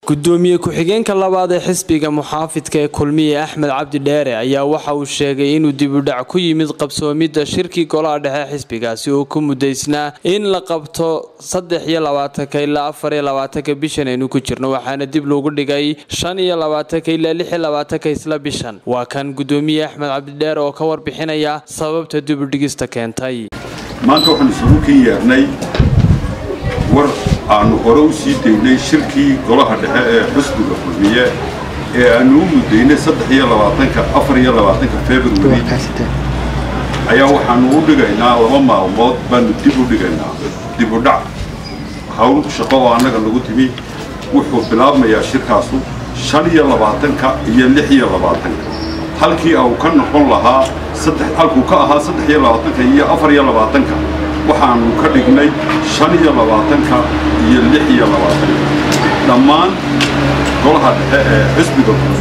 gudoomiye ku-xigeenka labaad ee xisbiga muxaafidka ee kulmiye axmed cabdi dheere ayaa waxa uu sheegay inuu dibudhac ku yimid qabsoomidda shirkii golaha dhexe xisbigaasi oo ku mudaysnaa in la qabto saddex iyo labaatanka ilaa afar iyo labaatanka bishan aynu ku jirno waxaana dib loogu dhigay shan iyo labaatanka ilaa lix iyo labaatanka isla bishan waa kan gudoomiye axmed cabdi dheere oo ka warbixinaya sababta dibudhigista keentay maanta waxaan isugu kin yeernay war aanu hore u sii daynay shirkii golaha dhexe ee xusbiga kulmiye ee aanu u mudaynay saddex iyo labaatanka afar iyo labaatanka februari ayaa waxaanu u dhigaynaa laba maalmood baanu dib u dhigaynaa dib u dhac hawl shaqo oo annaga nagu timi wuxuu bilaabmayaa shirkaasu shan iyo labaatanka iyo lix iyo labaatanka halkii au ka noqon lahaa saddex halkuu ka ahaa saddex iyo labaatanka iyo afar iyo labaatanka waxaanu ka dhignay shan iyo labaatanka iyo lix iyo labaatanka dhammaan golaha dhexe ee xisbiga